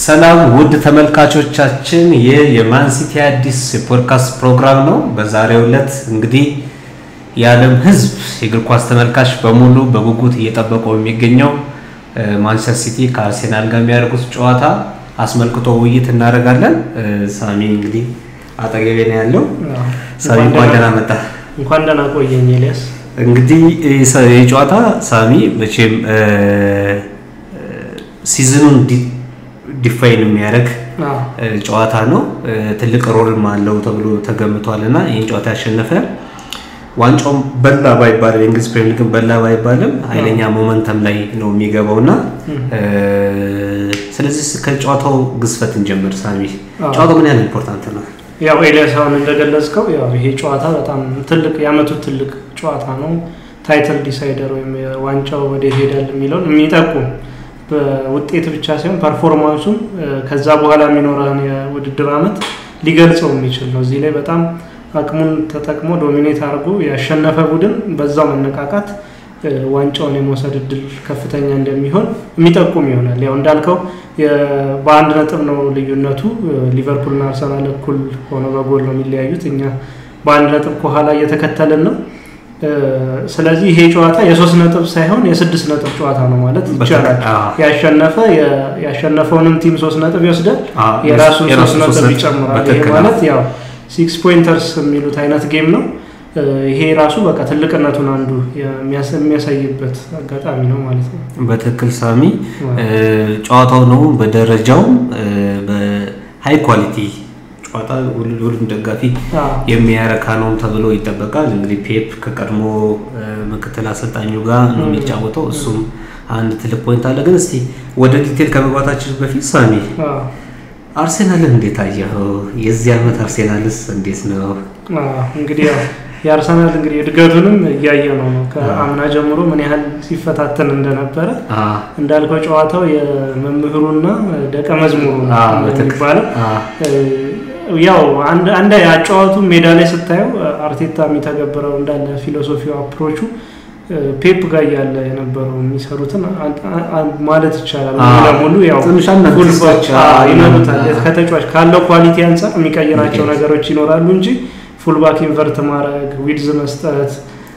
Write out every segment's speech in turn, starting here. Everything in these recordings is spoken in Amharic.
ሰላም ውድ ተመልካቾቻችን፣ ይህ የማን ሲቲ አዲስ የፖድካስት ፕሮግራም ነው። በዛሬው ዕለት እንግዲህ የዓለም ሕዝብ የእግር ኳስ ተመልካች በሙሉ በጉጉት እየጠበቀው የሚገኘው ማንቸስተር ሲቲ ከአርሴናል ጋር የሚያደርጉት ጨዋታ አስመልክቶ ውይይት እናደርጋለን። ሳሚ እንግዲህ አጠገቤ ነው ያለው። ሳሚ እንኳን ደህና መጣ። እንኳን ደህና ቆየኝ ኤልያስ። እንግዲህ ይህ ጨዋታ ሳሚ መቼም ሲዝኑን ዲፋይን የሚያደርግ ጨዋታ ነው። ትልቅ ሮልም አለው ተብሎ ተገምቷል እና ይህን ጨዋታ ያሸነፈ ዋንጫውም በላ ባይባልም የእንግሊዝ ፕሪሚየር ሊግን በላ ባይባልም ኃይለኛ ሞመንተም ላይ ነው የሚገባው እና ስለዚህ ከጨዋታው ግዝፈት እንጀምር። ሳሚ ጨዋታው ምን ያህል ኢምፖርታንት ነው? ያው ኤልያስ አሁን እንደገለጽከው ያው ይሄ ጨዋታ በጣም ትልቅ የአመቱ ትልቅ ጨዋታ ነው። ታይትል ዲሳይደር ወይም ዋንጫው ወዴት ሄዳል የሚለውን የሚጠቁም በውጤት ብቻ ሳይሆን ፐርፎርማንሱም ከዛ በኋላ የሚኖረን የውድድር አመት ሊገልጸው የሚችል ነው። እዚህ ላይ በጣም አቅሙን ተጠቅሞ ዶሚኔት አድርጎ ያሸነፈ ቡድን በዛው መነቃቃት ዋንጫውን የመውሰድ እድል ከፍተኛ እንደሚሆን የሚጠቁም ይሆናል። ያው እንዳልከው በአንድ ነጥብ ነው ልዩነቱ። ሊቨርፑልና አርሰናል እኩል ሆነው በጎል ነው የሚለያዩት። እኛ በአንድ ነጥብ ከኋላ እየተከተልን ነው። ስለዚህ ይሄ ጨዋታ የሶስት ነጥብ ሳይሆን የስድስት ነጥብ ጨዋታ ነው ማለት ይቻላል። ያሸነፈ ያሸነፈውንም ቲም ሶስት ነጥብ ይወስዳል፣ የራሱን ሶስት ነጥብ ይጨምራል። ይሄ ማለት ያው ሲክስ ፖይንተርስ የሚሉት አይነት ጌም ነው። ይሄ ራሱ በቃ ትልቅነቱን አንዱ የሚያሳይበት አጋጣሚ ነው ማለት ነው። በትክክል ሳሚ፣ ጨዋታው ነው በደረጃውም በሀይ ኳሊቲ ጨዋታ ሁሉም ደጋፊ የሚያረካ ነው ተብሎ ይጠበቃል። እንግዲህ ፔፕ ከቀድሞ ምክትል አሰልጣኙ ጋር ነው የሚጫወተው። እሱም አንድ ትልቅ ፖይንት አለ። ግን እስቲ ወደ ዲቴል ከመግባታችን በፊት ሳሚ አርሴናልን እንዴት አየኸው? የዚህ ዓመት አርሴናልስ እንዴት ነው? እንግዲህ የአርሰናል እንግዲህ እድገቱንም እያየ ነው ነው ከአምና ጀምሮ ምን ያህል ሲፈታተን እንደነበረ እንዳልከው ጨዋታው የመምህሩና ደቀ መዝሙሩ የሚባለው ያው አንድ አጨዋቱ ሜዳ ላይ ስታየው አርቴታ የሚተገብረው እንዳለ ፊሎሶፊው አፕሮቹ ፔፕ ጋር እያለ የነበረው የሚሰሩትን ማለት ይቻላል። ለሙሉ ያው ይኖሩታል። ከተጫዋች ካለው ኳሊቲ አንጻር የሚቀይራቸው ነገሮች ይኖራሉ እንጂ ፉልባክ ኢንቨርት ማድረግ፣ ዊድዝ መስጠት፣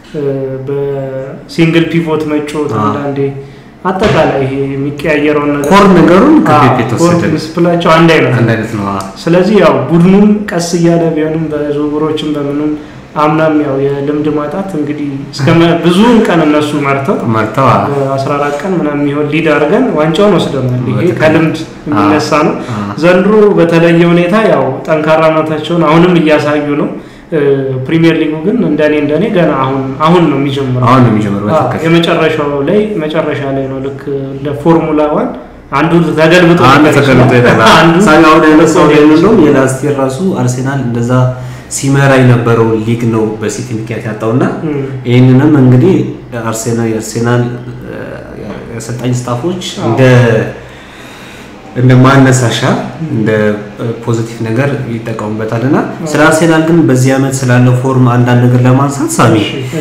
በሲንግል ፒቮት መጫወት አንዳንዴ አጠቃላይ ይሄ የሚቀያየረውን ነገር ኮር ነገሩን ዲስፕላቸው አንድ አይነት ነው። ስለዚህ ያው ቡድኑም ቀስ እያለ ቢሆንም በዝውውሮችም በምንም አምናም ያው የልምድ ማጣት እንግዲህ እስከ ብዙውን ቀን እነሱ መርተው መርተው በ14 ቀን ምናምን የሚሆን ሊድ አድርገን ዋንጫውን ወስደናል። ይሄ ከልምድ የሚነሳ ነው። ዘንድሮ በተለየ ሁኔታ ያው ጠንካራነታቸውን አሁንም እያሳዩ ነው። ፕሪሚየር ሊጉ ግን እንደኔ እንደኔ ገና አሁን አሁን ነው የሚጀምረው። አሁን ነው የሚጀምረው። የመጨረሻው ላይ መጨረሻ ላይ ነው ልክ ለፎርሙላ ዋን አንዱ ተገልብጦ አንዱ ተገልብጦ ይላል። ሳሚ አሁን ያነሳው ነው የላስት ይር ራሱ አርሴናል እንደዛ ሲመራ የነበረው ሊግ ነው በሲቲ ምክንያት ያጣውና ይህንንም እንግዲህ አርሴናል የአርሴናል የአሰልጣኝ ስታፎች እንደ እንደ ማነሳሻ እንደ ፖዚቲቭ ነገር ይጠቀሙበታል እና ስለ አርሴናል ግን በዚህ ዓመት ስላለው ፎርም አንዳንድ ነገር ለማንሳት ሳሚ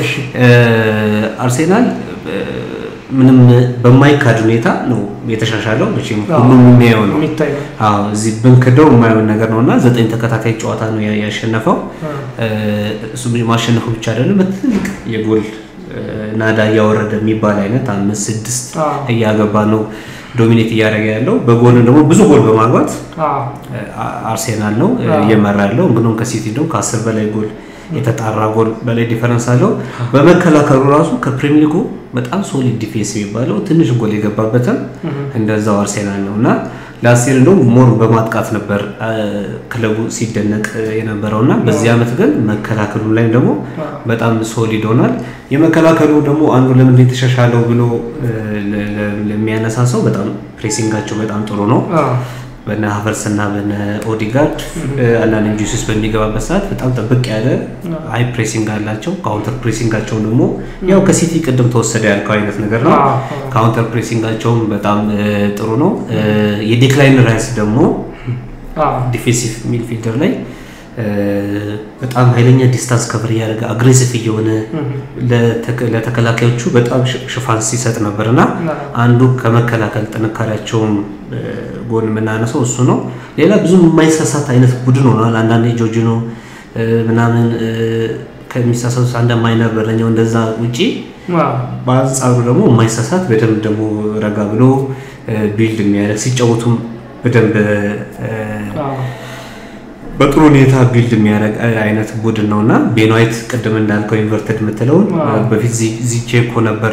አርሴናል ምንም በማይካድ ሁኔታ ነው የተሻሻለው። መቼም ሁሉም የሚያየው ነው። አዎ እዚህ ብንክደው የማየውን ነገር ነው እና ዘጠኝ ተከታታይ ጨዋታ ነው ያሸነፈው። እሱ ማሸነፉ ብቻ አይደለም፣ በትልቅ የጎል ናዳ እያወረደ የሚባል አይነት አምስት ስድስት እያገባ ነው ዶሚኔት እያደረገ ያለው። በጎል ደግሞ ብዙ ጎል በማግባት አርሴናል ነው እየመራ ያለው። እንግዲህ ከሲቲ ደግሞ ከአስር በላይ ጎል የተጣራ ጎል በላይ ዲፈረንስ አለው። በመከላከሉ ራሱ ከፕሪሚየር ሊጉ በጣም ሶሊድ ዲፌንስ የሚባለው ትንሽ ጎል የገባበትም እንደዛው አርሴናል ነው እና ላስቴር እንደውም ሞር በማጥቃት ነበር ክለቡ ሲደነቅ የነበረው እና በዚህ ዓመት ግን መከላከሉ ላይ ደግሞ በጣም ሶሊድ ሆኗል። የመከላከሉ ደግሞ አንዱ ለምን የተሻሻለው ብሎ ለሚያነሳ ሰው በጣም ፕሬሲንጋቸው በጣም ጥሩ ነው። በነ ሀቨርስ እና በነ ኦዲጋርድ አንዳንድ ጁስስ በሚገባበት ሰዓት በጣም ጥብቅ ያለ አይ ፕሬሲንግ አላቸው። ካውንተር ፕሬሲንጋቸውን ደግሞ ያው ከሲቲ ቅድም ተወሰደ ያልከው አይነት ነገር ነው። ካውንተር ፕሬሲንጋቸውም በጣም ጥሩ ነው። የዴክላይን ራይስ ደግሞ ዲፌንሲቭ ሚድፊልደር ላይ በጣም ኃይለኛ ዲስታንስ ከቨር እያደረገ አግሬሲቭ እየሆነ ለተከላካዮቹ በጣም ሽፋን ሲሰጥ ነበር እና አንዱ ከመከላከል ጥንካሬያቸውም ጎን የምናነሰው እሱ ነው። ሌላ ብዙም የማይሳሳት አይነት ቡድን ሆኗል። አንዳንዴ ጆርጂኖ ምናምን ከሚሳሳቱት አንድ ማይነር በረኛው እንደዛ ውጪ በአንጻሩ ደግሞ የማይሳሳት በደንብ ደግሞ ረጋ ብሎ ቢልድ የሚያደርግ ሲጫወቱም በደንብ በጥሩ ሁኔታ ቢልድ የሚያደርግ አይነት ቡድን ነው እና ቤንዋይት ቅድም እንዳልከው ኢንቨርተድ የምትለውን በፊት ዚቼኮ ነበር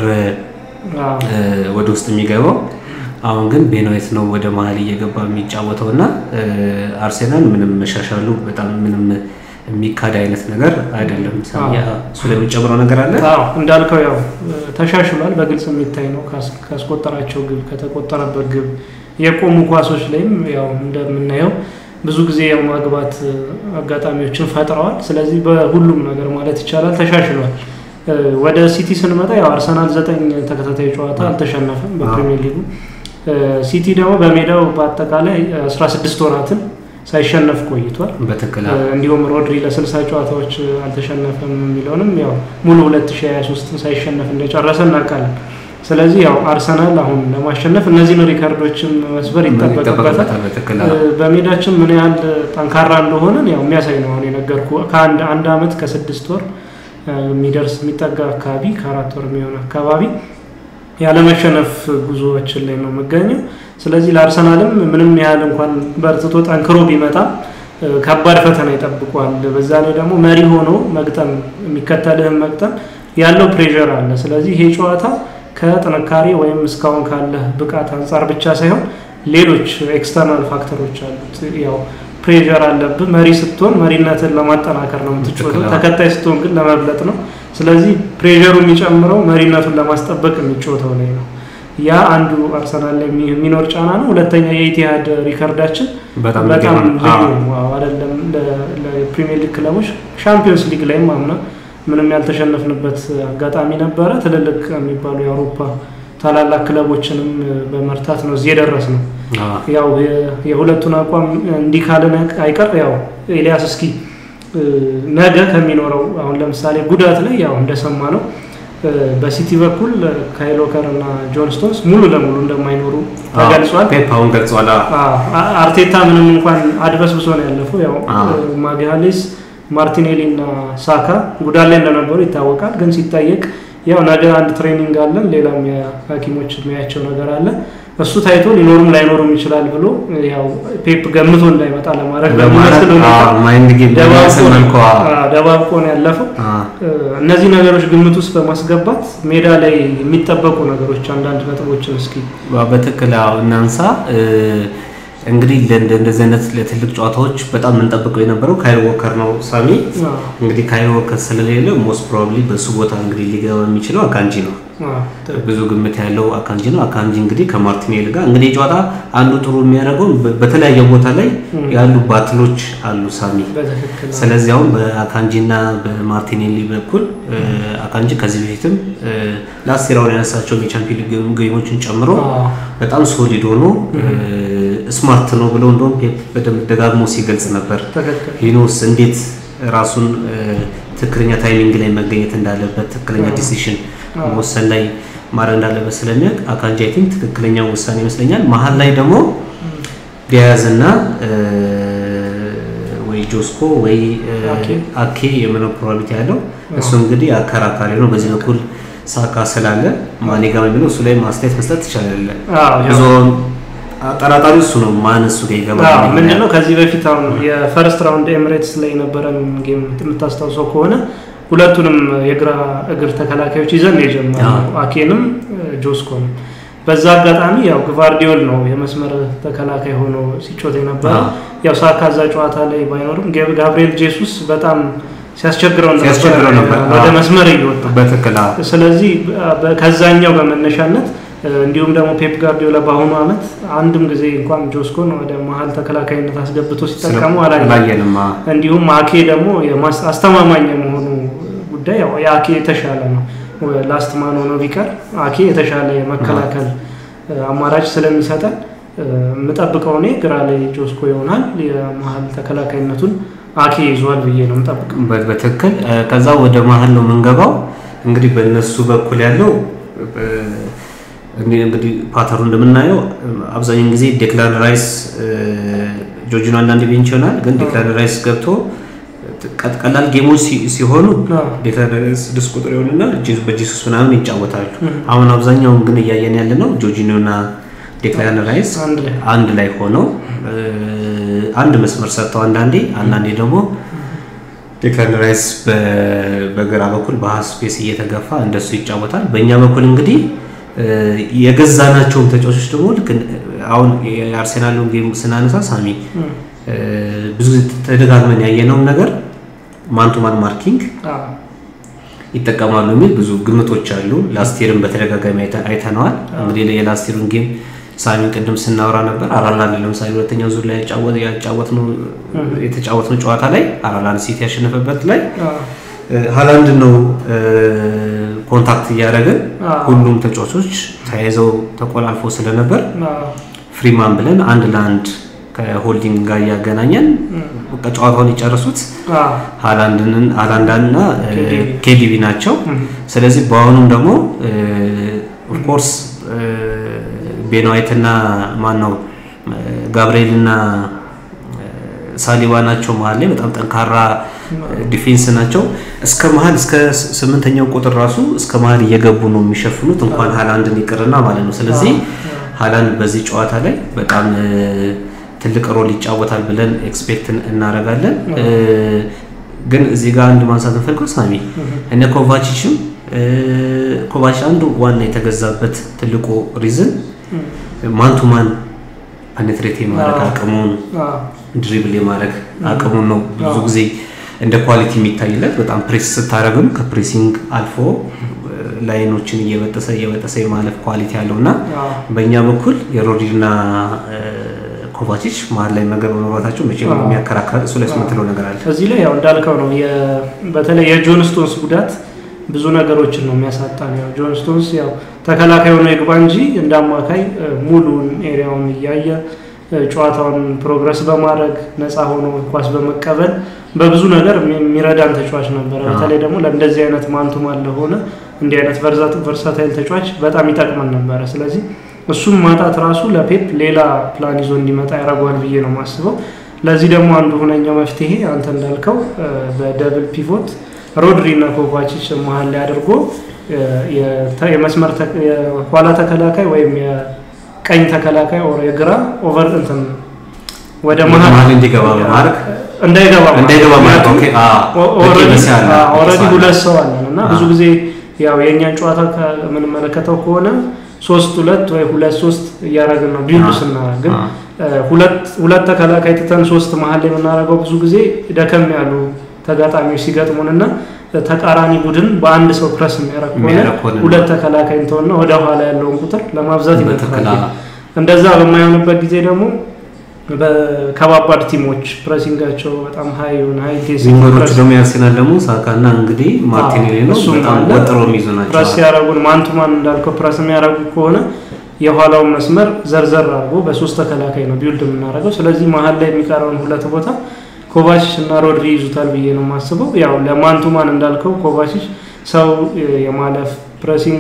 ወደ ውስጥ የሚገባው። አሁን ግን ቤንዋይት ነው ወደ መሀል እየገባ የሚጫወተው እና አርሴናል ምንም መሻሻሉ በጣም ምንም የሚካድ አይነት ነገር አይደለም። እሱ ለሚጨምረው ነገር አለ እንዳልከው ያው ተሻሽሏል። በግልጽ የሚታይ ነው። ካስቆጠራቸው ግብ ከተቆጠረበት ግብ የቆሙ ኳሶች ላይም ያው እንደምናየው ብዙ ጊዜ የማግባት አጋጣሚዎችን ፈጥረዋል። ስለዚህ በሁሉም ነገር ማለት ይቻላል ተሻሽሏል። ወደ ሲቲ ስንመጣ ያው አርሰናል ዘጠኝ ተከታታይ ጨዋታ አልተሸነፈም በፕሪሚየር ሊጉ። ሲቲ ደግሞ በሜዳው በአጠቃላይ 16 ወራትን ሳይሸነፍ ቆይቷል። በትክክል እንዲሁም ሮድሪ ለ60 ጨዋታዎች አልተሸነፈም የሚለውንም ያው ሙሉ 2023 ሳይሸነፍ እንደጨረሰ እናውቃለን። ስለዚህ ያው አርሰናል አሁን ለማሸነፍ እነዚህን ሪከርዶችን መስበር ይጠበቅበታል። በሜዳችን ምን ያህል ጠንካራ እንደሆነን ያው የሚያሳይ ነው። አሁን የነገርኩ ከአንድ አንድ አመት ከስድስት ወር የሚደርስ የሚጠጋ አካባቢ ከአራት ወር የሚሆን አካባቢ ያለመሸነፍ ጉዞዎችን ላይ ነው የምገኘው። ስለዚህ ለአርሰናልም ምንም ያህል እንኳን በርትቶ ጠንክሮ ቢመጣም ከባድ ፈተና ይጠብቋል። በዛ ላይ ደግሞ መሪ ሆኖ መግጠም የሚከተልህን መግጠም ያለው ፕሬዠር አለ። ስለዚህ ይሄ ጨዋታ ከጥንካሬ ወይም እስካሁን ካለ ብቃት አንጻር ብቻ ሳይሆን ሌሎች ኤክስተርናል ፋክተሮች አሉት። ያው ፕሬዠር አለብህ። መሪ ስትሆን መሪነትን ለማጠናከር ነው የምትጫወተው። ተከታይ ስትሆን ግን ለመብለጥ ነው። ስለዚህ ፕሬዠሩ የሚጨምረው መሪነቱን ለማስጠበቅ የሚጫወተው ላይ ነው። ያ አንዱ አርሰናል ላይ የሚኖር ጫና ነው። ሁለተኛ የኢቲሃድ ሪከርዳችን በጣም ልዩ አይደለም ለፕሪሚየር ሊግ ክለቦች ሻምፒዮንስ ሊግ ላይም አምና ምንም ያልተሸነፍንበት አጋጣሚ ነበረ። ትልልቅ የሚባሉ የአውሮፓ ታላላቅ ክለቦችንም በመርታት ነው እዚህ የደረስ ነው። ያው የሁለቱን አቋም እንዲህ ካልን አይቀር ያው ኤልያስ እስኪ ነገ ከሚኖረው አሁን ለምሳሌ ጉዳት ላይ ያው እንደሰማ ነው በሲቲ በኩል ካይል ዎከር እና ጆን ስቶንስ ሙሉ ለሙሉ እንደማይኖሩ ተገልጿል። ፔፓውን ገልጿል። አርቴታ ምንም እንኳን አድበስብሶ ነው ያለፈው። ያው ማግሃሌስ ማርቲኔሊ እና ሳካ ጉዳት ላይ እንደነበሩ ይታወቃል። ግን ሲጠየቅ ያው ነገ አንድ ትሬኒንግ አለን፣ ሌላም የሐኪሞች የሚያቸው ነገር አለ እሱ ታይቶ ሊኖርም ላይኖርም ይችላል ብሎ ያው ፔፕ ገምቶ እንዳይመጣ ለማድረግ በሚመስል ደባብቆ ነው ያለፈው። እነዚህ ነገሮች ግምት ውስጥ በማስገባት ሜዳ ላይ የሚጠበቁ ነገሮች አንዳንድ ነጥቦችን እስኪ በትክክል እናንሳ። እንግዲህ እንደዚህ አይነት ለትልቅ ጨዋታዎች በጣም የምንጠብቀው የነበረው ካይል ዎከር ነው። ሳሚ እንግዲህ ካይል ዎከር ስለሌለ ሞስት ፕሮባብሊ በሱ ቦታ እንግዲህ ሊገባ የሚችለው አካንጂ ነው። ብዙ ግምት ያለው አካንጂ ነው። አካንጂ እንግዲህ ከማርቲኔል ጋር እንግዲህ ጨዋታ አንዱ ጥሩ የሚያደርገው በተለያየ ቦታ ላይ ያሉ ባትሎች አሉ ሳሚ። ስለዚህ አሁን በአካንጂ እና በማርቲኔሊ በኩል አካንጂ ከዚህ በፊትም ለአስቴራውን ያነሳቸውን የቻምፒዮን ሊግ ጌሞችን ጨምሮ በጣም ሶሊድ ሆኖ ስማርት ነው ብለው እንደውም ፔፕ በደንብ ደጋግሞ ሲገልጽ ነበር። ሂኖስ እንዴት ራሱን ትክክለኛ ታይሚንግ ላይ መገኘት እንዳለበት ትክክለኛ ዲሲሽን መወሰን ላይ ማድረግ እንዳለበት ስለሚያውቅ አካንጂ አይ ቲንክ ትክክለኛ ውሳኔ ይመስለኛል። መሀል ላይ ደግሞ ዲያዝ እና ወይ ጆስኮ ወይ አኬ የምነው ፕሮባቢሊቲ ያለው እሱ እንግዲህ አከራካሪ ነው። በዚህ በኩል ሳካ ስላለ ማኔ ጋር የሚለው እሱ ላይ ማስተያየት መስጠት ትችላለን። ብዙ ጠራጣሪ እሱ ነው። ማን እሱ ጋር ይገባል? ምንድነው ከዚህ በፊት አሁን የፈርስት ራውንድ ኤምሬትስ ላይ የነበረን ጌም የምታስታውሰው ከሆነ ሁለቱንም የግራ እግር ተከላካዮች ይዘን የጀመረው አኬንም ጆስኮንም። በዛ አጋጣሚ ያው ግቫርዲዮል ነው የመስመር ተከላካይ ሆኖ ሲጮት የነበረው። ያው ሳካ እዛ ጨዋታ ላይ ባይኖርም ጋብሪኤል ጄሱስ በጣም ሲያስቸግረው ነበር ወደ መስመር እየወጣ በትክክል። ስለዚህ ከዛኛው በመነሻነት እንዲሁም ደግሞ ፔፕ ጋርዲዮላ በአሁኑ አመት አንድም ጊዜ እንኳን ጆስኮን ወደ መሀል ተከላካይነት አስገብቶ ሲጠቀሙ አላየንም። እንዲሁም አኬ ደግሞ አስተማማኝ የመሆኑ ጉዳይ ያው የአኬ የተሻለ ነው። ላስት ማን ሆኖ ቢቀር አኬ የተሻለ የመከላከል አማራጭ ስለሚሰጠን የምጠብቀው እኔ ግራ ላይ ጆስኮ ይሆናል። የመሀል ተከላካይነቱን አኬ ይዟል ብዬ ነው የምጠብቀው። በትክክል ከዛ ወደ መሀል ነው የምንገባው። እንግዲህ በእነሱ በኩል ያለው እንግዲህ ፓተሩ እንደምናየው አብዛኛውን ጊዜ ዴክላን ራይስ ጆርጂኖ አንዳንድ ቤንች ይሆናል፣ ግን ዴክላን ራይስ ገብቶ ቀላል ጌሞች ሲሆኑ ዴክላን ራይስ ስድስት ቁጥር የሆኑና በጂሱስ ምናምን ይጫወታሉ። አሁን አብዛኛውን ግን እያየን ያለ ነው ጆርጂኖና ዴክላን ራይስ አንድ ላይ ሆነው አንድ መስመር ሰጥተው አንዳንዴ አንዳንዴ ደግሞ ዴክላን ራይስ በግራ በኩል በሀፍ ስፔስ እየተገፋ እንደሱ ይጫወታል። በእኛ በኩል እንግዲህ የገዛናቸውን ተጫዋቾች ደግሞ ልክ አሁን የአርሴናሉን ጌም ስናነሳ ሳሚ ብዙ ተደጋግመን ያየነውን ነገር ማንቱማን ማርኪንግ ይጠቀማሉ የሚል ብዙ ግምቶች አሉ። ላስቴርን በተደጋጋሚ አይተነዋል። እንግዲህ የላስቴሩን ጌም ሳሚ ቅድም ስናወራ ነበር። አራላንድ ለምሳሌ ሁለተኛው ዙር ላይ ያጫወትነው የተጫወትነው ጨዋታ ላይ አራላንድ ሲቲ ያሸነፈበት ላይ ሀላንድ ነው ኮንታክት እያደረግን ሁሉም ተጫዋቾች ተያይዘው ተቆላልፎ ስለነበር ፍሪማን ብለን አንድ ለአንድ ከሆልዲንግ ጋር እያገናኘን ጨዋታውን የጨረሱት ሀላንዳና ኬዲቢ ናቸው። ስለዚህ በአሁኑም ደግሞ ኦፍኮርስ ቤንዋይትና ማን ነው ጋብርኤልና ሳሊባ ናቸው መሀል ላይ በጣም ጠንካራ ዲፌንስ ናቸው። እስከ መሀል እስከ ስምንተኛው ቁጥር ራሱ እስከ መሀል እየገቡ ነው የሚሸፍኑት እንኳን ሀላንድን ይቅርና ማለት ነው። ስለዚህ ሀላንድ በዚህ ጨዋታ ላይ በጣም ትልቅ ሮል ይጫወታል ብለን ኤክስፔክት እናደርጋለን። ግን እዚህ ጋር አንድ ማንሳት እንፈልገው ሳሚ እነ ኮቫቺችም ኮቫች አንዱ ዋና የተገዛበት ትልቁ ሪዝን ማን ቱ ማን ፐኔትሬት የማድረግ አቅሙን ድሪብል የማድረግ አቅሙን ነው ብዙ ጊዜ እንደ ኳሊቲ የሚታይለት። በጣም ፕሬስ ስታደረግም ከፕሬሲንግ አልፎ ላይኖችን እየበጠሰ እየበጠሰ የማለፍ ኳሊቲ ያለው እና በእኛ በኩል የሮድሪና ኮቫቺች መሀል ላይ ነገር በመግባታቸው መቼ የሚያከራከር እሱ ላይ የምትለው ነገር አለ። እዚህ ላይ ያው እንዳልከው ነው። በተለይ የጆን ስቶንስ ጉዳት ብዙ ነገሮችን ነው የሚያሳጣ ነው። ጆን ስቶንስ ያው ተከላካይ ሆኖ ይግባ እንጂ እንደ አማካይ ሙሉን ኤሪያውን እያየ ጨዋታውን ፕሮግረስ በማድረግ ነፃ ሆኖ ኳስ በመቀበል በብዙ ነገር የሚረዳን ተጫዋች ነበረ። በተለይ ደግሞ ለእንደዚህ አይነት ማንቱማን ለሆነ እንዲህ አይነት ቨርሳታይል ተጫዋች በጣም ይጠቅመን ነበረ። ስለዚህ እሱም ማጣት ራሱ ለፔፕ ሌላ ፕላን ይዞ እንዲመጣ ያደርገዋል ብዬ ነው የማስበው። ለዚህ ደግሞ አንዱ ሁነኛው መፍትሄ አንተ እንዳልከው በደብል ፒቮት ሮድሪ እና ኮቫቺች መሀል ላይ አድርጎ የመስመር የኋላ ተከላካይ ወይም የቀኝ ተከላካይ ኦር የግራ ኦቨር እንትን ወደ መሀል እንዲገባ በማድረግ እንዳይገባ እንዳይገባ ማለት ኦኬ ኦልሬዲ ሁለት ሰው አለን እና ብዙ ጊዜ ያው የእኛን ጨዋታ ከምንመለከተው ከሆነ ሶስት ሁለት ወይ ሁለት ሶስት እያደረግን ነው ቢልድ ስናደርግ ግን ሁለት ተከላካይ ትተን ሶስት መሀል ላይ የምናደርገው ብዙ ጊዜ ደከም ያሉ ተጋጣሚዎች ሲገጥሙን እና ተቃራኒ ቡድን በአንድ ሰው ፕረስ የሚያደርግ ከሆነ ሁለት ተከላካይ እንተውና ወደ ኋላ ያለውን ቁጥር ለማብዛት ይመጥቃል። እንደዛ በማይሆንበት ጊዜ ደግሞ በከባባድ ቲሞች ፕሬሲንጋቸው በጣም ሀይ የሆነ ሀይ ዊንገሮች ደግሞ ያርሴናል ደግሞ ሳካና እንግዲህ ማርቲኔሊ ነው በጣም ወጥሮ የሚይዙ ናቸው። ፕረስ ያደረጉን ማንቱማን እንዳልከው ፕረስ የሚያደርጉ ከሆነ የኋላውን መስመር ዘርዘር አድርጎ በሶስት ተከላካይ ነው ቢውልድ የምናደርገው። ስለዚህ መሀል ላይ የሚቀረውን ሁለት ቦታ ኮቫሲች እና ሮድሪ ይዙታል ብዬ ነው የማስበው። ያው ለማንቱማን እንዳልከው ኮቫሲች ሰው የማለፍ ፕሬሲንግ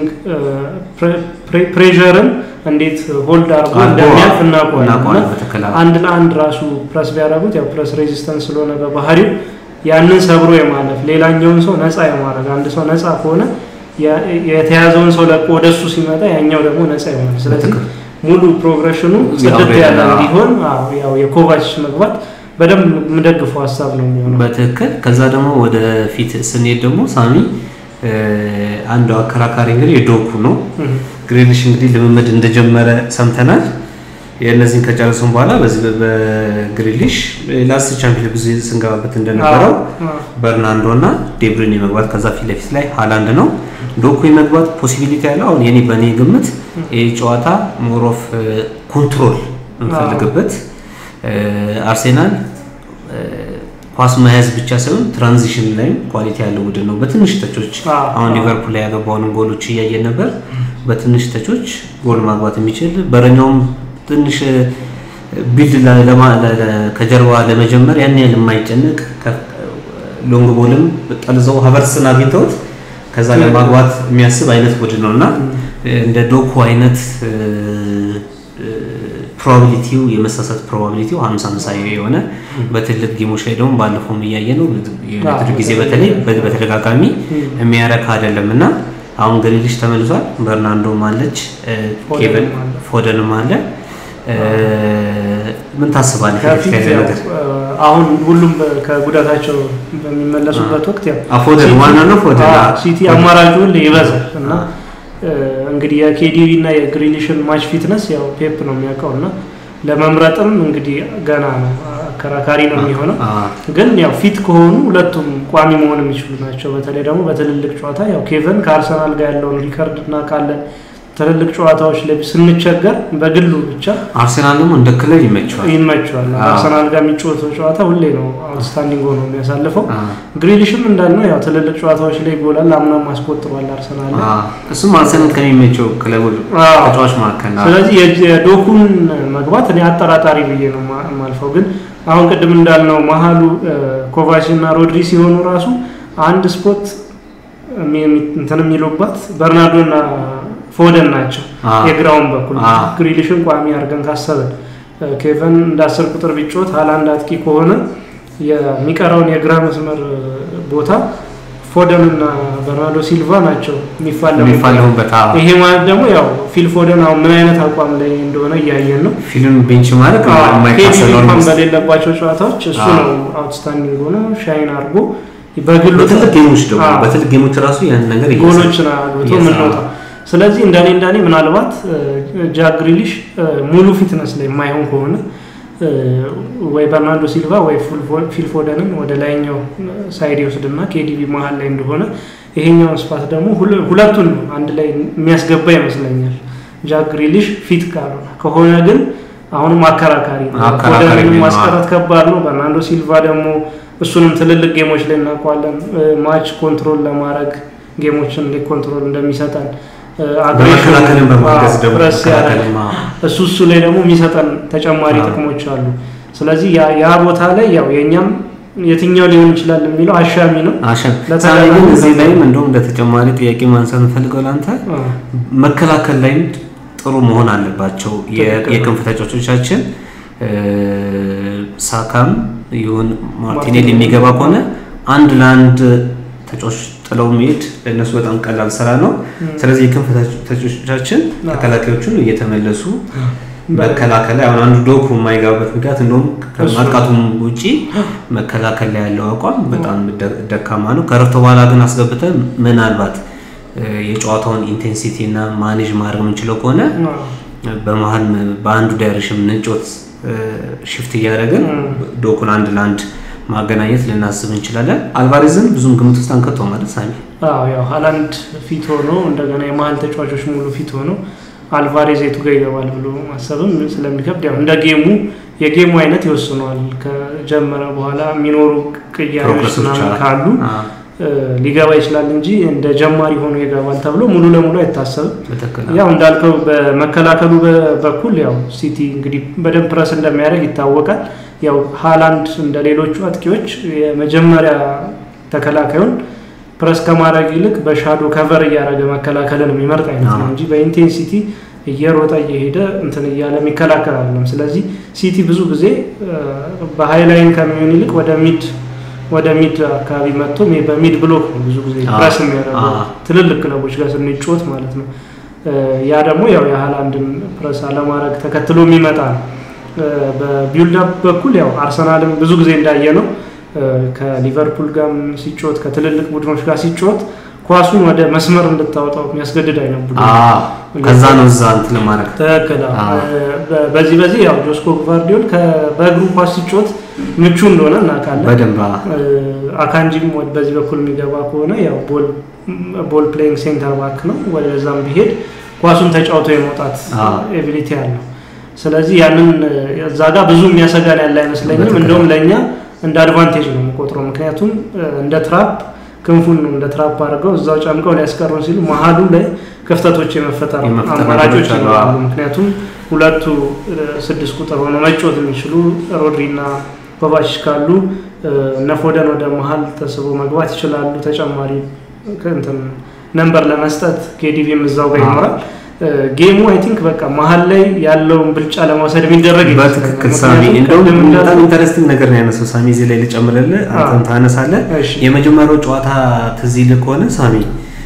ፕሬርን እንዴት ሆልድ አድርጎ እንደሚያልፍ እናውቀዋለን። አንድ ለአንድ ራሱ ፕረስ ቢያደርጉት ያው ፕረስ ሬዚስተንስ ስለሆነ በባህሪው ያንን ሰብሮ የማለፍ ሌላኛውን ሰው ነፃ የማድረግ አንድ ሰው ነፃ ከሆነ የተያዘውን ሰው ለቆ ወደሱ ሲመጣ ያኛው ደግሞ ነፃ ይሆናል። ስለዚህ ሙሉ ፕሮግሬሽኑ ጽድት ያለ እንዲሆን ያው የኮቫች መግባት በደንብ የምደግፈው ሀሳብ ነው የሚሆነው። በትክክል ከዛ ደግሞ ወደ ፊት ስንሄድ ደግሞ ሳሚ አንዱ አከራካሪ እንግዲህ የዶኩ ነው። ግሪሊሽ እንግዲህ ልምምድ እንደጀመረ ሰምተናል። የእነዚህን ከጨረሱም በኋላ በዚህ በግሪሊሽ ላስት ቻምፒዮን ብዙ ስንገባበት እንደነበረው በርናንዶ እና ዴብሪን የመግባት ከዛ ፊት ለፊት ላይ ሃላንድ ነው። ዶኩ የመግባት ፖሲቢሊቲ ያለው አሁን የኔ በእኔ ግምት ይህ ጨዋታ ሞሮፍ ኮንትሮል እንፈልግበት አርሴናል ኳስ መያዝ ብቻ ሳይሆን ትራንዚሽን ላይም ኳሊቲ ያለው ቡድን ነው። በትንሽ ተቾች አሁን ሊቨርፑል ላይ ያገባውን ጎሎች እያየን ነበር። በትንሽ ተቾች ጎል ማግባት የሚችል በረኛውም ትንሽ ቢልድ ከጀርባ ለመጀመር ያን ያህል የማይጨንቅ ሎንግ ቦልም ጠልዘው ሀቨርስን አግኝተውት ከዛ ለማግባት የሚያስብ አይነት ቡድን ነው እና እንደ ዶኩ አይነት ፕሮባቢሊቲው የመሳሳት ፕሮባቢሊቲው ሀምሳ ሀምሳ የሆነ በትልቅ ጌሞች ላይ ደግሞ ባለፈውም እያየ ነው ዩናይትድ ጊዜ በተለይ በተደጋጋሚ የሚያረካ አይደለም እና አሁን ግሪሊሽ ተመልሷል። በርናንዶም አለች፣ ኬቨን ፎደንም አለ። ምን ታስባለህ? አሁን ሁሉም ከጉዳታቸው በሚመለሱበት ወቅት ያው ፎደን ዋና ነው። ፎደን ሲቲ አማራጩ ይበዛል እና እንግዲህ የኬዲቪ እና የግሪሊሽን ማች ፊትነስ ያው ፔፕ ነው የሚያውቀው እና ለመምረጥም እንግዲህ ገና ነው አከራካሪ ነው የሚሆነው። ግን ያው ፊት ከሆኑ ሁለቱም ቋሚ መሆን የሚችሉ ናቸው። በተለይ ደግሞ በትልልቅ ጨዋታ ያው ኬቨን ከአርሰናል ጋር ያለውን ሪከርድ እናውቃለን። ትልልቅ ጨዋታዎች ላይ ስንቸገር በግሉ ብቻ አርሰናል ደግሞ እንደ ክለብ ይመቸዋል ይመቸዋል። አርሰናል ጋር የሚጫወተው ጨዋታ ሁሌ ነው አውትስታንዲንግ ሆኖ የሚያሳልፈው። ግሪሊሽም እንዳልነው ያው ትልልቅ ጨዋታዎች ላይ ይጎላል። አምናም አስቆጥሯል አርሰናል ላይ። እሱም አርሰናል ከሚመቸው ክለቦች ተጫዋች መካከል ነው። ስለዚህ የዶኩን መግባት እኔ አጠራጣሪ ብዬ ነው የማልፈው። ግን አሁን ቅድም እንዳልነው መሀሉ ኮቫች እና ሮድሪ ሲሆኑ ራሱ አንድ ስፖት እንትን የሚሉባት በርናርዶ እና ፎደን ናቸው። የግራውን በኩል ግሪሊሽን ቋሚ አድርገን ካሰብን ኬቨን እንደ አስር ቁጥር ቢጮት ሀላንድ አጥቂ ከሆነ የሚቀረውን የግራ መስመር ቦታ ፎደን እና በርናርዶ ሲልቫ ናቸው የሚፋለሙበት። ይሄ ማለት ደግሞ ያው ፊል ፎደን አሁን ምን አይነት አቋም ላይ እንደሆነ እያየን ነው። ፊልም ቤንች ማለት እንኳን በሌለባቸው ጨዋታዎች እሱ ነው አውትስታንዲንግ ሆኖ ሻይን አድርጎ በግሉ በትልቅ ጌሞች ደግሞ በትልቅ ጌሞች ራሱ ያን ነገር ጎሎችን አግብቶ የምንወጣ ስለዚህ እንደኔ እንደኔ ምናልባት ጃክ ግሪሊሽ ሙሉ ፊትነስ ላይ የማይሆን ከሆነ ወይ በርናርዶ ሲልቫ ወይ ፊል ፎደንን ወደ ላይኛው ሳይድ ይወስድና ኬዲቢ መሀል ላይ እንደሆነ ይሄኛውን ስፓት ደግሞ ሁለቱን አንድ ላይ የሚያስገባ ይመስለኛል። ጃክ ግሪሊሽ ፊት ካልሆነ ከሆነ ግን አሁንም አከራካሪ ነው። ፎደንን ማስቀረት ከባድ ነው። በርናርዶ ሲልቫ ደግሞ እሱንም ትልልቅ ጌሞች ላይ እናውቀዋለን። ማች ኮንትሮል ለማድረግ ጌሞችን እንዴት ኮንትሮል እንደሚሰጠን በመከላከልም በማገዝ ደግሞ እሱ እሱ ላይ ደግሞ የሚሰጠን ተጨማሪ ጥቅሞች አሉ። ስለዚህ ያ ቦታ ላይ ያው የእኛም የትኛው ሊሆን ይችላል የሚለው አሻሚ ነው። ግን እዚህ ላይም እንደውም እንደ ተጨማሪ ጥያቄ ማንሳት እንፈልገው ለአንተ መከላከል ላይም ጥሩ መሆን አለባቸው የክንፍ ተጫዋቾቻችን። ሳካም ይሁን ማርቲኔል የሚገባ ከሆነ አንድ ለአንድ ተጫዋች ጥለው መሄድ ለእነሱ በጣም ቀላል ስራ ነው። ስለዚህ የክንፍ ተጫዋቾቻችን ተከላካዮቹን እየተመለሱ መከላከል ላይ አሁን አንዱ ዶኩ የማይገባበት ምክንያት እንደውም ከማጥቃቱም ውጪ መከላከል ላይ ያለው አቋም በጣም ደካማ ነው። ከረፍት በኋላ ግን አስገብተን ምናልባት የጨዋታውን ኢንቴንሲቲ እና ማኔጅ ማድረግ የምንችለው ከሆነ በመሀል በአንዱ ዳይሬክሽን ንጮት ሽፍት እያደረግን ዶኩን አንድ ለአንድ ማገናኘት ልናስብ እንችላለን። አልቫሬዝን ብዙም ግምት ውስጥ አንከተው ማለት ሳሚ ያው ሀላንድ ፊት ሆኖ እንደገና የመሀል ተጫዋቾች ሙሉ ፊት ሆኖ አልቫሬዝ የቱ ጋር ይገባል ብሎ ማሰብም ስለሚከብድ ያው እንደ ጌሙ የጌሙ አይነት ይወስነዋል። ከጀመረ በኋላ የሚኖሩ ቅያሬዎች ካሉ ሊገባ ይችላል እንጂ እንደ ጀማሪ ሆኖ ይገባል ተብሎ ሙሉ ለሙሉ አይታሰብም። ያው እንዳልከው በመከላከሉ በኩል ያው ሲቲ እንግዲህ በደንብ ፕረስ እንደሚያደርግ ይታወቃል። ያው ሃላንድ እንደ ሌሎቹ አጥቂዎች የመጀመሪያ ተከላካዩን ፕረስ ከማድረግ ይልቅ በሻዶ ከቨር እያደረገ መከላከልን የሚመርጥ አይነት ነው እንጂ በኢንቴንሲቲ እየሮጠ እየሄደ እንትን እያለ የሚከላከል አይደለም። ስለዚህ ሲቲ ብዙ ጊዜ በሃይላይን ከሚሆን ይልቅ ወደ ሚድ ወደ ሚድ አካባቢ መጥቶ በሚድ ብሎክ ነው ብዙ ጊዜ ፕረስ የሚያደርገው ትልልቅ ክለቦች ጋር ስንጫወት ማለት ነው። ያ ደግሞ ያው የሃላንድን ፕረስ አለማድረግ ተከትሎ የሚመጣ ነው። በቢልዳፕ በኩል ያው አርሰናልም ብዙ ጊዜ እንዳየ ነው ከሊቨርፑል ጋር ሲጫወት ከትልልቅ ቡድኖች ጋር ሲጫወት ኳሱን ወደ መስመር እንድታወጣው የሚያስገድድ አይነት ቡድን ከዛ ነው እዛ እንትን ለማድረግ ትክክል። በዚህ በዚህ ያው ጆስኮ ቫርዲዮል በእግሩ ኳስ ሲጫወት ምቹ እንደሆነ እናውቃለን። በደንብ አካንጂም በዚህ በኩል የሚገባ ከሆነ ያው ቦል ፕሌይንግ ሴንተር ባክ ነው። ወደዛም ቢሄድ ኳሱን ተጫውቶ የመውጣት ኤቢሊቲ አለው። ስለዚህ ያንን እዛ ጋር ብዙ የሚያሰጋን ያለ አይመስለኝም። እንደውም ለእኛ እንደ አድቫንቴጅ ነው የምቆጥረው። ምክንያቱም እንደ ትራፕ ክንፉን ነው እንደ ትራፕ አድርገው እዛው ጨምቀው ሊያስቀሩን ሲሉ መሀሉ ላይ ክፍተቶች የመፈጠር አማራጮች ይኖራሉ። ምክንያቱም ሁለቱ ስድስት ቁጥር ሆነው መጫወት የሚችሉ ሮድሪ እና ኮቫችች ካሉ እነ ፎደን ወደ መሀል ተስቦ መግባት ይችላሉ። ተጨማሪ እንትን ነንበር ለመስጠት ኬዲቪም እዛው ጋር ይኖራል። ጌሙ አይ ቲንክ በቃ መሀል ላይ ያለውን ብልጫ ለመውሰድ የሚደረግ በትክክል ሳሚ፣ እንደውም በጣም ኢንተረስቲንግ ነገር ነው ያነሳው ሳሚ። እዚህ ላይ ልጨምርልህ፣ አንተም ታነሳለህ። የመጀመሪያው ጨዋታ ትዝ ይልህ ከሆነ ሳሚ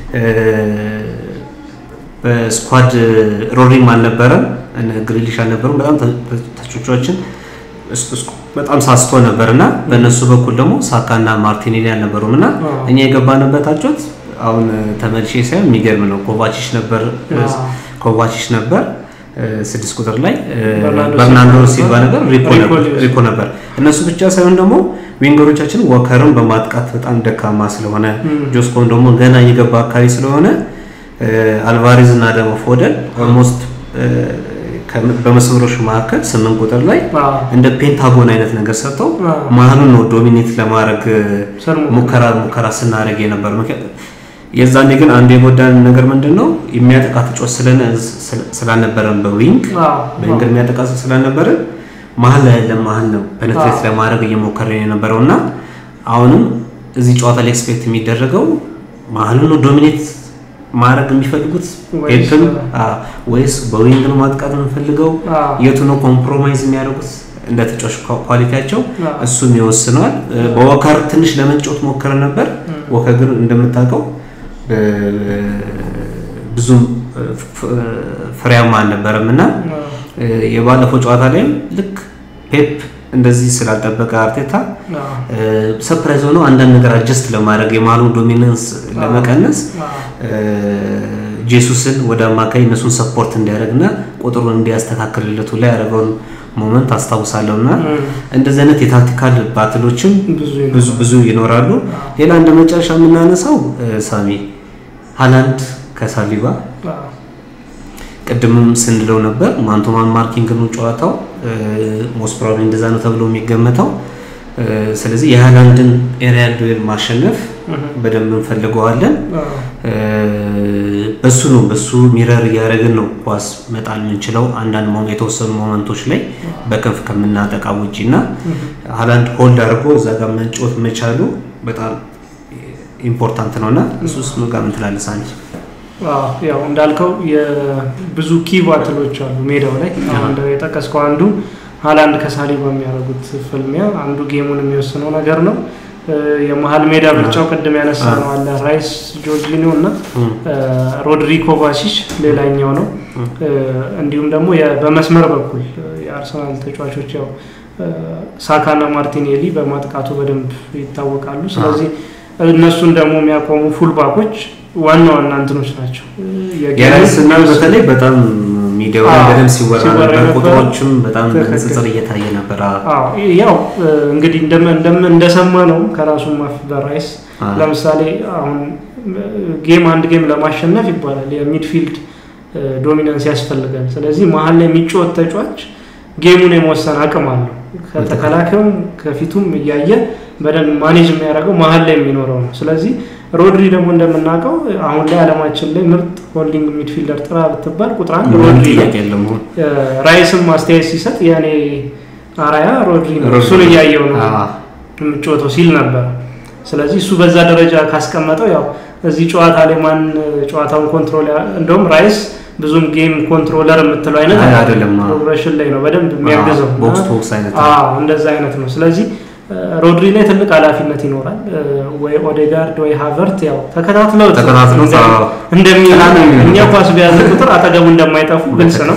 በስኳድ ሮሪም አልነበረም፣ ግሪሊሽ አልነበሩም። በጣም ተቾቻችን በጣም ሳስቶ ነበር እና በእነሱ በኩል ደግሞ ሳካና ማርቲኔሊ አልነበሩም እና እኛ የገባንበት አጮት አሁን ተመልሼ ሳይሆን የሚገርም ነው። ኮቫቺች ነበር ኮቫቺች ነበር ስድስት ቁጥር ላይ በርናንዶ ሲልቫ ነበር፣ ሪኮ ነበር። እነሱ ብቻ ሳይሆን ደግሞ ዊንገሮቻችን ወከርን በማጥቃት በጣም ደካማ ስለሆነ ጆስኮን ደግሞ ገና እየገባ አካባቢ ስለሆነ አልቫሬዝ እና ደግሞ ፎደን ኦልሞስት በመስመሮች መካከል ስምንት ቁጥር ላይ እንደ ፔንታጎን አይነት ነገር ሰጥተው መሀሉን ነው ዶሚኔት ለማድረግ ሙከራ ሙከራ ስናደርግ የነበር። የዛኔ ግን አንዱ የጎዳን ነገር ምንድን ነው የሚያጠቃ ተጫዋች ስላልነበረን በዊንግ በዊንግ የሚያጠቃ ስላልነበረን መሀል ላይ ያለ መሀል ነው ፔኔትሬት ለማድረግ እየሞከረን የነበረው እና አሁንም እዚህ ጨዋታ ላይ ኤክስፔክት የሚደረገው መሀሉን ነው ዶሚኔት ማድረግ የሚፈልጉት ፔፕን ወይስ በዊንግ ነው ማጥቃት የምንፈልገው? የቱ ነው ኮምፕሮማይዝ የሚያደርጉት እንደ ተጫዋች ኳሊቲያቸው እሱም ይወስነዋል። በወከር ትንሽ ለመጫወት ሞከረ ነበር። ወከር ግን እንደምታውቀው ብዙም ፍሬያማ አልነበረም እና የባለፈው ጨዋታ ላይም ልክ ፔፕ እንደዚህ ስላልጠበቀ አርቴታ ሰፕራይዝ ሆኖ አንዳንድ ነገር አጀስት ለማድረግ የማሉን ዶሚናንስ ለመቀነስ ጄሱስን ወደ አማካይ እነሱን ሰፖርት እንዲያደርግና ቁጥሩን እንዲያስተካክልለቱ ላይ ያደረገውን ሞመንት አስታውሳለሁ እና እንደዚህ አይነት የታክቲካል ባትሎችም ብዙ ብዙ ይኖራሉ። ሌላ እንደ መጨረሻ የምናነሳው ሳሚ ሃላንድ ከሳሊባ ቅድምም ስንለው ነበር ማንቶማን ማርኪንግ ነው ጨዋታው ሞስት ፕሮባብሊ እንደዛ ነው ተብሎ የሚገመተው። ስለዚህ የሃላንድን ኤሪያል ዱዌል ማሸነፍ በደንብ እንፈልገዋለን። በሱ ነው በሱ ሚረር እያደረግን ነው ኳስ መጣል የምንችለው አንዳንድ የተወሰኑ ሞመንቶች ላይ በክንፍ ከምናጠቃ ውጪ እና ሃላንድ ሆልድ አድርጎ እዛ ጋር መጫወት መቻሉ በጣም ኢምፖርታንት ነው እና እሱስ ጋር ምን ትላለህ ሳንቺ? ያው እንዳልከው የብዙ ኪ ባትሎች አሉ ሜዳው ላይ አሁን የጠቀስከው አንዱ ሃላንድ ከሳሊባ የሚያደርጉት ፍልሚያ አንዱ ጌሙን የሚወስነው ነገር ነው። የመሀል ሜዳ ብልጫው ቅድም ያነሳ ነው አለ ራይስ ጆርጂኒዮ እና ሮድሪ ኮቫሲች ሌላኛው ነው። እንዲሁም ደግሞ በመስመር በኩል የአርሰናል ተጫዋቾች ያው ሳካና ማርቲኔሊ በማጥቃቱ በደንብ ይታወቃሉ። ስለዚህ እነሱን ደግሞ የሚያቆሙ ፉልባኮች ዋና ዋና እንትኖች ናቸው። የራይስና በተለይ በጣም ሚዲያው ላይ በደንብ ሲወራ ነበር። ቁጥሮችም በጣም በንጽጽር እየታየ ነበር። ያው እንግዲህ እንደሰማ ነው ከራሱ ማፍ በራይስ ለምሳሌ አሁን ጌም አንድ ጌም ለማሸነፍ ይባላል የሚድፊልድ ዶሚናንስ ያስፈልጋል። ስለዚህ መሀል ላይ የሚጫወት ተጫዋች ጌሙን የመወሰን አቅም አለው። ከተከላካዩም ከፊቱም እያየ በደንብ ማኔጅ የሚያደርገው መሀል ላይ የሚኖረው ነው። ስለዚህ ሮድሪ ደግሞ እንደምናውቀው አሁን ላይ ዓለማችን ላይ ምርጥ ሆልዲንግ ሚድፊልደር ጥራ ብትባል ቁጥር አንድ ሮድሪ ነው። ራይስም ማስተያየት ሲሰጥ የኔ አራያ ሮድሪ ነው፣ እሱን እያየው ነው የምጫወተው ሲል ነበር። ስለዚህ እሱ በዛ ደረጃ ካስቀመጠው ያው እዚህ ጨዋታ ላይ ማን ጨዋታውን ኮንትሮል እንደውም ራይስ ብዙም ጌም ኮንትሮለር የምትለው አይነት አይደለም። ፕሮግሬሽን ላይ ነው በደንብ የሚያግዘው ቦክስ ቦክስ አይነት እንደዛ አይነት ነው። ስለዚህ ሮድሪ ላይ ትልቅ ኃላፊነት ይኖራል። ወይ ኦዴጋርድ ወይ ሃቨርት ያው ተከታትለው እንደሚላ እኛ ኳስ በያዘ ቁጥር አጠገቡ እንደማይጠፉ ግልጽ ነው።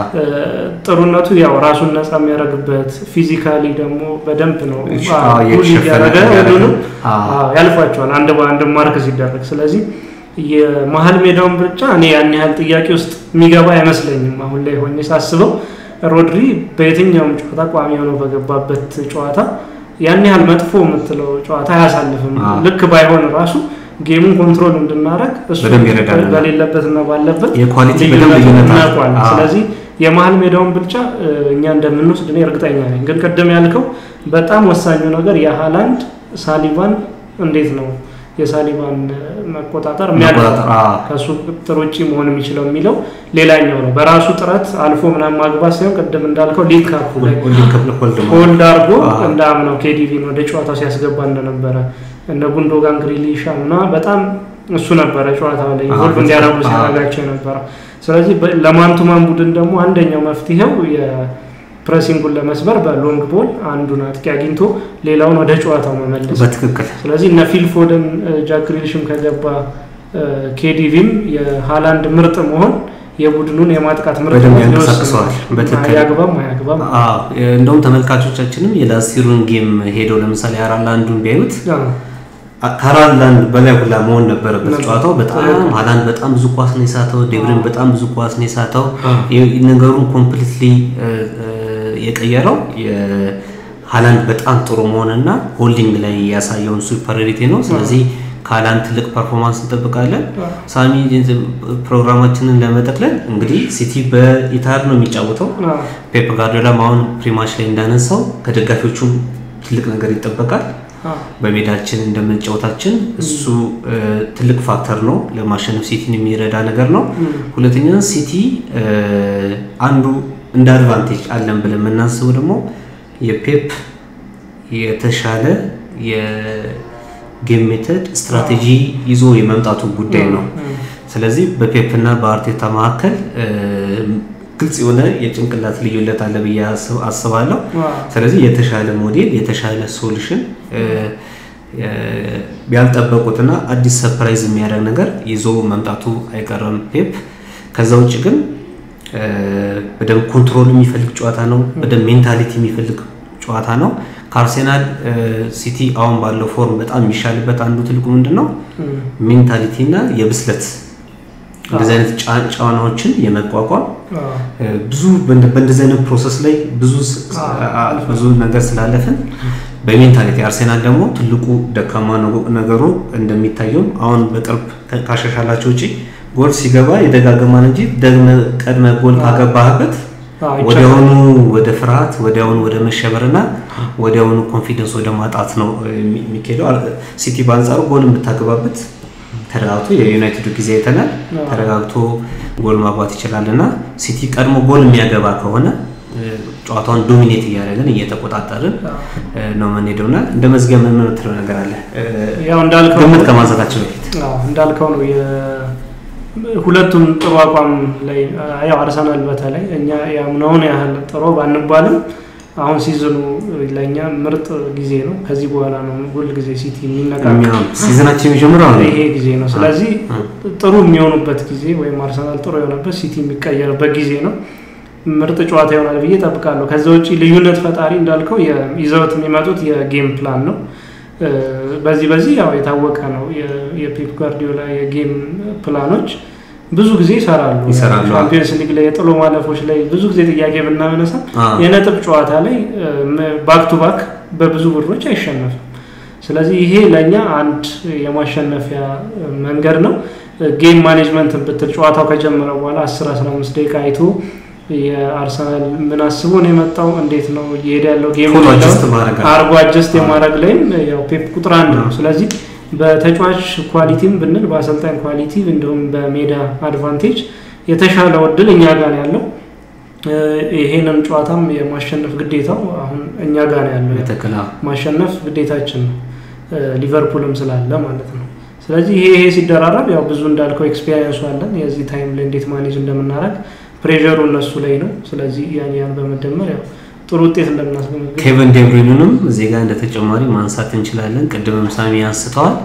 ጥሩነቱ ያው ራሱን ነፃ የሚያደርግበት ፊዚካሊ ደግሞ በደንብ ነው እያደረገ ሁሉንም ያልፏቸዋል አንድ በአንድ ማርክ ሲደረግ። ስለዚህ የመሀል ሜዳውን ብቻ እኔ ያን ያህል ጥያቄ ውስጥ የሚገባ አይመስለኝም። አሁን ላይ ሆኜ ሳስበው ሮድሪ በየትኛውም ጨዋታ ቋሚ ሆነው በገባበት ጨዋታ ያን ያህል መጥፎ የምትለው ጨዋታ አያሳልፍም። ልክ ባይሆን ራሱ ጌሙን ኮንትሮል እንድናደረግ እሱ በሌለበትና ባለበት የኳሊቲ በደንብ እናውቋል። ስለዚህ የመሀል ሜዳውን ብልጫ እኛ እንደምንወስድ እኔ እርግጠኛ ነኝ። ግን ቅድም ያልከው በጣም ወሳኙ ነገር የሃላንድ ሳሊቫን እንዴት ነው የሳሊባን መቆጣጠር የሚያደርገው ከእሱ ቁጥጥር ውጭ መሆን የሚችለው የሚለው ሌላኛው ነው። በራሱ ጥረት አልፎ ምናምን ማግባት ሳይሆን ቅድም እንዳልከው ሊግ ካፑ ላይ ሆልድ አድርጎ እንዳምነው ኬዲቪን ወደ ጨዋታው ሲያስገባ እንደነበረ እነ ጉንዶጋን ግሪሊሻ እና በጣም እሱ ነበረ ጨዋታው ላይ ኢንቮልቭ እንዲያደርጉ ሲያደርጋቸው የነበረው። ስለዚህ ለማንቱማን ቡድን ደግሞ አንደኛው መፍትሄው ፕሬሲንጉን ለመስበር በሎንግ ቦል አንዱን አጥቂ አግኝቶ ሌላውን ወደ ጨዋታው መመለስ በትክክል። ስለዚህ እነ ፊል ፎደን ጃክ ግሪሊሽም ከገባ ኬዲቪም የሃላንድ ምርጥ መሆን የቡድኑን የማጥቃት ምርጥ ያንቀሳቅሰዋል። በትክክል አያግባም አያግባም። እንደውም ተመልካቾቻችንም የላስቲሩን ጌም ሄደው ለምሳሌ አራላንዱን ቢያዩት ከአራላንድ በላይ ሁላ መሆን ነበረበት ጨዋታው። በጣም ሃላንድ በጣም ብዙ ኳስ ነው የሳተው። ዴብሪን በጣም ብዙ ኳስ ነው የሳተው። ነገሩን ኮምፕሊትሊ የቀየረው ሃላንድ በጣም ጥሩ መሆንና ሆልዲንግ ላይ ያሳየውን ሱፐሪሪቲ ነው። ስለዚህ ከሃላንድ ትልቅ ፐርፎርማንስ እንጠብቃለን። ሳሚ ፕሮግራማችንን ለመጠቅለል እንግዲህ ሲቲ በኢታድ ነው የሚጫወተው። ፔፕ ጋርዲዮላም አሁን ፕሪማች ላይ እንዳነሳው ከደጋፊዎቹም ትልቅ ነገር ይጠበቃል። በሜዳችን እንደመጫወታችን እሱ ትልቅ ፋክተር ነው ለማሸነፍ ሲቲን የሚረዳ ነገር ነው። ሁለተኛ ሲቲ አንዱ እንደ አድቫንቴጅ አለን ብለን የምናስበው ደግሞ የፔፕ የተሻለ የጌም ሜተድ ስትራቴጂ ይዞ የመምጣቱ ጉዳይ ነው። ስለዚህ በፔፕ እና በአርቴታ መካከል ግልጽ የሆነ የጭንቅላት ልዩነት አለ ብዬ አስባለሁ። ስለዚህ የተሻለ ሞዴል የተሻለ ሶሉሽን ያልጠበቁትና አዲስ ሰርፕራይዝ የሚያደርግ ነገር ይዞ መምጣቱ አይቀርም ፔፕ። ከዛ ውጭ ግን በደንብ ኮንትሮል የሚፈልግ ጨዋታ ነው። በደንብ ሜንታሊቲ የሚፈልግ ጨዋታ ነው። ከአርሴናል ሲቲ አሁን ባለው ፎርም በጣም የሚሻልበት አንዱ ትልቁ ምንድን ነው ሜንታሊቲ እና የብስለት እንደዚህ አይነት ጫናዎችን የመቋቋም ብዙ በእንደዚህ አይነት ፕሮሰስ ላይ ብዙ ብዙ ነገር ስላለፍን በሜንታሊቲ አርሴናል ደግሞ ትልቁ ደካማ ነገሩ እንደሚታየውም አሁን በቅርብ ካሻሻላቸው ውጭ ጎል ሲገባ የደጋገማን እንጂ ደግመ ቀድመ ጎል ካገባህበት ወዲያውኑ ወደ ፍርሃት ወዲያውኑ ወደ መሸበርና ወዲያውኑ ኮንፊደንስ ወደ ማጣት ነው የሚካሄደው። ሲቲ በአንጻሩ ጎል የምታገባበት ተረጋግቶ የዩናይትዱ ጊዜ አይተናል። ተረጋግቶ ጎል ማግባት ይችላል እና ሲቲ ቀድሞ ጎል የሚያገባ ከሆነ ጨዋታውን ዶሚኔት እያደረግን እየተቆጣጠርን ነው የምንሄደው እና እንደ መዝጊያ ምን የምትለው ነገር አለ? ያው እንዳልከው ግምት ከማንሳታችን በፊት እንዳልከው ነው ሁለቱም ጥሩ አቋም ላይ ያው አርሰናል በተለይ እኛ ያምነውን ያህል ጥሩ ባንባልም አሁን ሲዝኑ ለእኛ ምርጥ ጊዜ ነው። ከዚህ በኋላ ነው ሁል ጊዜ ሲቲ የሚነቃቀው ሲዝናችን የሚጀምረው ይሄ ጊዜ ነው። ስለዚህ ጥሩ የሚሆኑበት ጊዜ ወይም አርሰናል ጥሩ የሆነበት ሲቲ የሚቀየርበት ጊዜ ነው። ምርጥ ጨዋታ ይሆናል ብዬ ጠብቃለሁ። ከዛ ውጭ ልዩነት ፈጣሪ እንዳልከው ይዘውት የሚመጡት የጌም ፕላን ነው። በዚህ በዚህ ያው የታወቀ ነው። የፔፕ ጋርዲዮላ የጌም ፕላኖች ብዙ ጊዜ ይሰራሉ። ቻምፒየንስ ሊግ ላይ የጥሎ ማለፎች ላይ ብዙ ጊዜ ጥያቄ ብናነሳ የነጥብ ጨዋታ ላይ ባክ ቱ ባክ በብዙ ቡድኖች አይሸነፍም። ስለዚህ ይሄ ለእኛ አንድ የማሸነፊያ መንገድ ነው። ጌም ማኔጅመንትን ብትል ጨዋታው ከጀመረ በኋላ 10 15 ደቂቃ አይቶ የአርሰናል ምን አስቦ ነው የመጣው፣ እንዴት ነው እየሄደ ያለው ጌም አርጎ አጀስት የማድረግ ላይም ያው ፔፕ ቁጥር አንድ ነው። ስለዚህ በተጫዋች ኳሊቲም ብንል በአሰልጣኝ ኳሊቲ እንዲሁም በሜዳ አድቫንቴጅ የተሻለው እድል እኛ ጋር ነው ያለው። ይሄንን ጨዋታም የማሸነፍ ግዴታው አሁን እኛ ጋር ነው ያለው። ማሸነፍ ግዴታችን ነው፣ ሊቨርፑልም ስላለ ማለት ነው። ስለዚህ ይሄ ይሄ ሲደራረብ ያው ብዙ እንዳልከው ኤክስፔሪንሱ አለን የዚህ ታይም ላይ እንዴት ማኔጅ እንደምናደርግ ፕሬሩ እነሱ ላይ ነው። ስለዚህ ያን ያን በመደመር ያው ጥሩ ውጤት እንደምናስገመግብ ኬቨን ዴብሪኑንም እዚህ ጋር እንደ ተጨማሪ ማንሳት እንችላለን። ቅድምም ሳሚ አንስተዋል።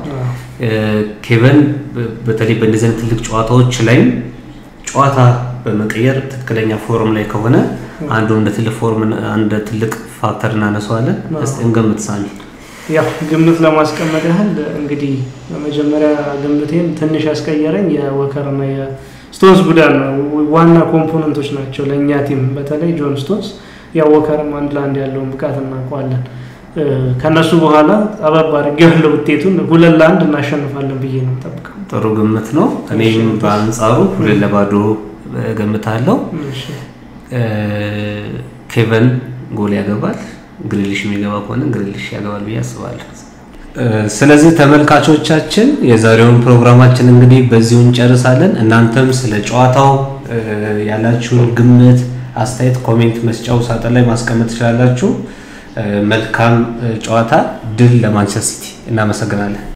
ኬቨን በተለይ በእንደዚህ አይነት ትልቅ ጨዋታዎች ላይም ጨዋታ በመቀየር ትክክለኛ ፎርም ላይ ከሆነ አንዱ እንደ ትልቅ ፎርም እንደ ትልቅ ፋክተር እናነሳዋለን። እስቲ እንገምት ሳሚ። ያው ግምት ለማስቀመጥ ያህል እንግዲህ በመጀመሪያ ግምቴን ትንሽ ያስቀየረኝ የወከርና ስቶንስ ጉዳት ነው። ዋና ኮምፖነንቶች ናቸው ለእኛ ቲም በተለይ ጆን ስቶንስ ያወከርም አንድ ለአንድ ያለውን ብቃት እናውቀዋለን። ከነሱ በኋላ ጠበብ አድርጌ ያለው ውጤቱን ሁለት ለአንድ እናሸንፋለን ብዬ ነው ጠብቀው። ጥሩ ግምት ነው። እኔም በአንጻሩ ሁለት ለባዶ ገምታለሁ። ኬቨን ጎል ያገባል። ግሪሊሽ የሚገባ ከሆነ ግሪሊሽ ያገባል ብዬ አስባለሁ። ስለዚህ ተመልካቾቻችን የዛሬውን ፕሮግራማችን እንግዲህ በዚሁ እንጨርሳለን። እናንተም ስለ ጨዋታው ያላችሁን ግምት፣ አስተያየት ኮሜንት መስጫው ሳጥን ላይ ማስቀመጥ ትችላላችሁ። መልካም ጨዋታ፣ ድል ለማንቸስተር ሲቲ። እናመሰግናለን።